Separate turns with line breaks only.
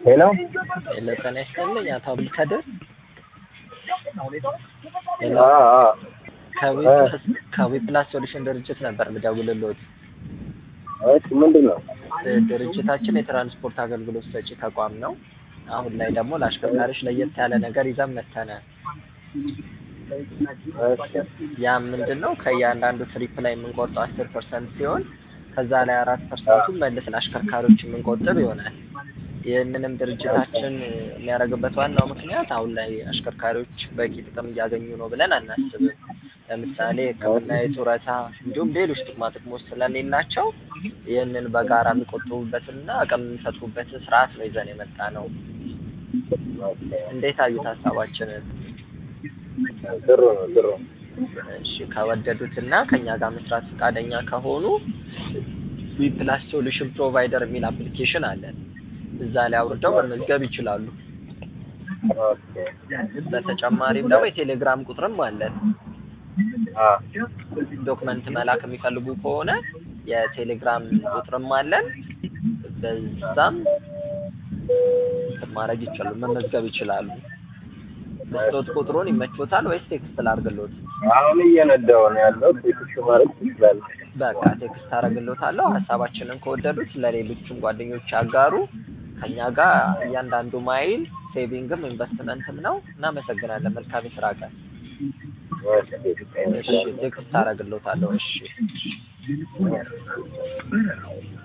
ሄሎ
ሄሎ ጤና ይስጥልኝ አቶ አብዱል ከድር ሄሎ
አ አ
ከዊፕላስ ከዊፕላስ ሶሉሽን ድርጅት ነበር የምደውልልዎት።
እሺ ምንድን ነው?
እ ድርጅታችን የትራንስፖርት አገልግሎት ሰጪ ተቋም ነው። አሁን ላይ ደግሞ ለአሽከርካሪዎች ለየት ያለ ነገር ይዘን መጥተናል።
እሺ
ያም ምንድን ነው ከእያንዳንዱ ትሪፕ ላይ የምንቆርጠው አስር ፐርሰንት ሲሆን ከዛ ላይ አራት ፐርሰንቱን መልሰን አሽከርካሪዎች የምንቆጥብ ይሆናል። ይህንንም ድርጅታችን የሚያደርግበት ዋናው ምክንያት አሁን ላይ አሽከርካሪዎች በቂ ጥቅም እያገኙ ነው ብለን አናስብም። ለምሳሌ ሕክምና፣ የጡረታ እንዲሁም ሌሎች ጥቅማ ጥቅሞች ስለሌላቸው ይህንን በጋራ የሚቆጥቡበትንና አቅም የሚፈጥሩበትን ስርዓት ነው ይዘን የመጣ ነው። እንዴት አዩት ሀሳባችንን?
ጥሩ ነው ጥሩ ነው።
እሺ ከወደዱትና ከኛ ጋር መስራት ፈቃደኛ ከሆኑ ዊፕላስ ሶሉሽን ፕሮቫይደር የሚል አፕሊኬሽን አለን። እዛ ላይ አውርደው መመዝገብ ይችላሉ።
ኦኬ
በተጨማሪም ደግሞ የቴሌግራም ቁጥርም አለን።
አ
ዶክመንት መላክ የሚፈልጉ ከሆነ የቴሌግራም ቁጥርም አለን። በዛም እንትን ማድረግ ይችላሉ፣ መመዝገብ ይችላሉ። መስሎት ቁጥሩን ይመቾታል ወይስ ቴክስት ላድርግሎት?
አሁን እየነዳሁ ነው ያለው። ቴክስት ማድረግ ትችላለህ።
በቃ ቴክስት አደርግሎታለሁ። ሀሳባችንን ከወደዱት ለሌሎችም ጓደኞች ያጋሩ። ከኛ ጋር እያንዳንዱ ማይል ሴቪንግም ኢንቨስትመንትም ነው። እናመሰግናለን። መልካም የስራ ቀን።
እሺ
እሺ ቴክስት አደርግሎታለሁ። እሺ